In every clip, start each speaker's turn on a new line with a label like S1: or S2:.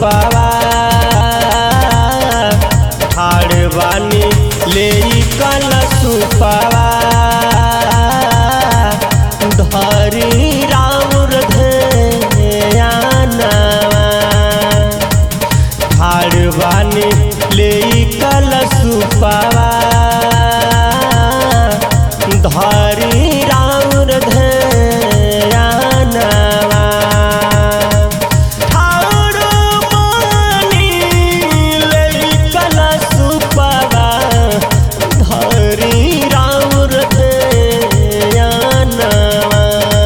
S1: सुपावा ठाड़ बानी ले कल सुपावा धरी राउर ध्यानवा ठाड़ बानी ले कल सुपावा धरी राउर ध्यानवा ठाड़ बानी ले कल सुपावा धरी राउर ध्यानवा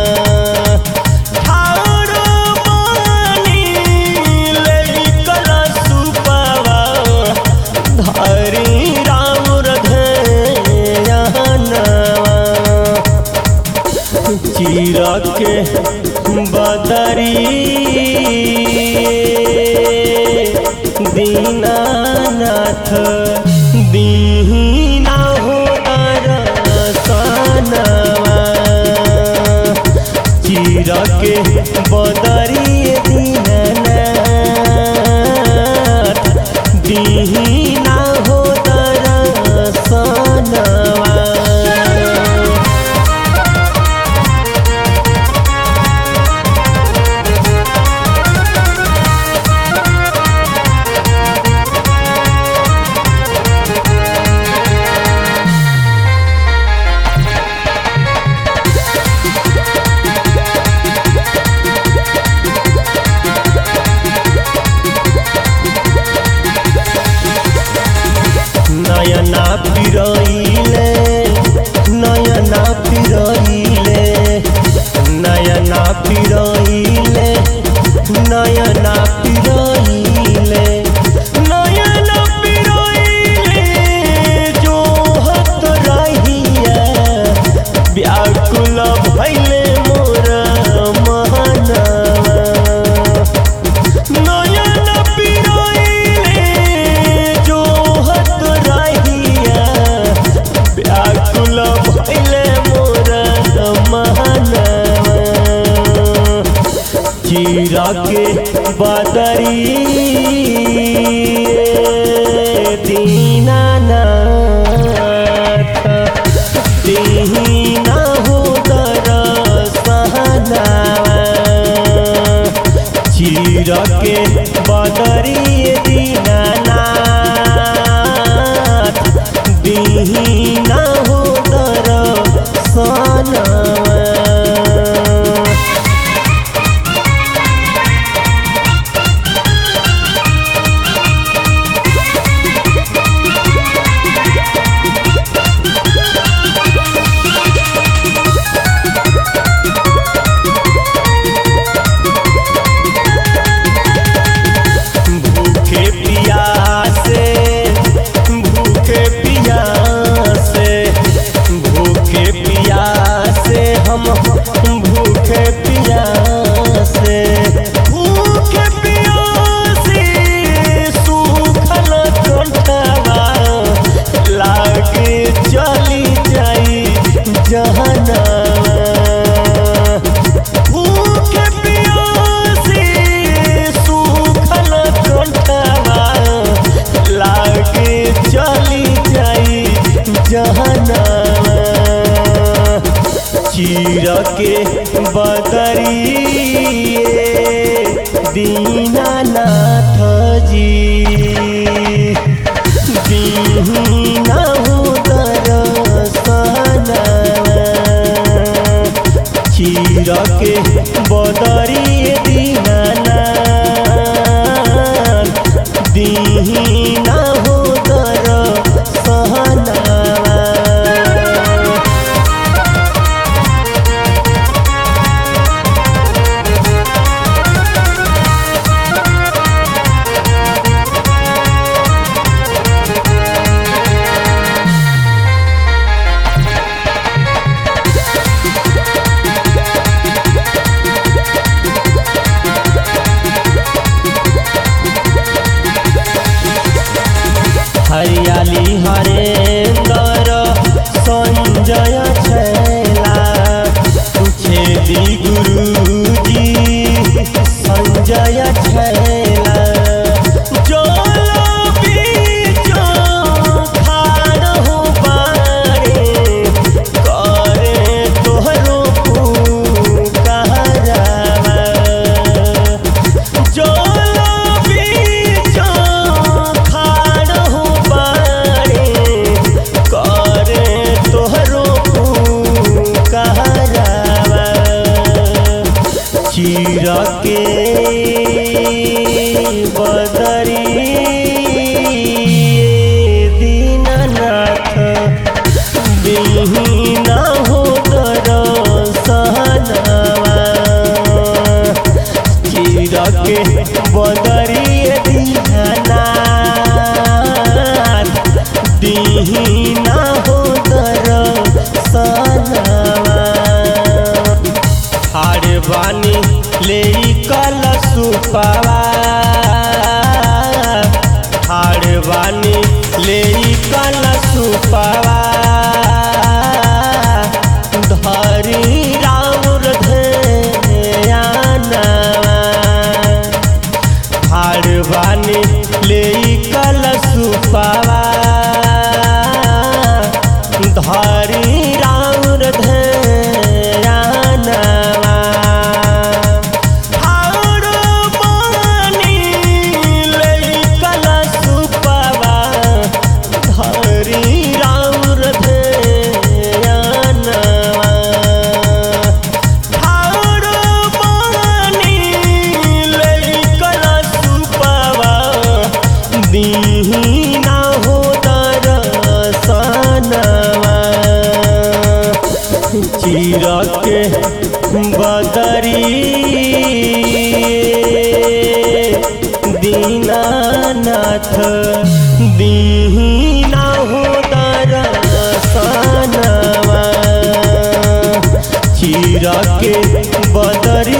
S1: ठाड़ बानी ले कल सुपावा धरी राउर ध्यानवा चीर के बदरी दीनानाथ दीना हो दरसनवा चीर के बदरी दीनानाथ दीना हो दरसनवा नयना पिरइले नयना पिरइले नयना पिरइले नयना पिरइले नयना पिरइले जो हत रहिया व्याकुल भइले मोर महनवा नयन पिरोइले जो हत रहिया व्याकुल भइले मोर महनवा चीर के बदरी दीनानाथ दीना हो दरसहनावा चीर के बदरी दीनानाथ दीना हो दरसनवा भूखे पियासे भूखे पियासे भूखे पियासे हम भूखे पियासे भूखे पियासे सूखल कंठवा लागे चली जाई जहनवा भूखे पियासे सूखल कंठवा लागे चली जाई जहनवा चीर के बदरी दीनानाथ जी दीना हो दरसनवा चीर के बदरी दीनानाथ दीना हो दरसनवा चीर के बदरी दीननाथ दीना हो दरसनवा चीर के बदरी दीननाथ दीना हो दरसनवा हारे बानी ले कल सुपावा हारे बानी ले कल सुपावा धरी राउर ध्यानवा हारे बानी ले कल सुपावा धरी राउर ध्यानवा हार बानी लइकल सुपवा धरी राउर ध्यानवा हार बानी लइकल सुपवा दीना हो दरसनवा चीर के बदरी दीनानाथ दीना हो दरसनवा चीर के बदरी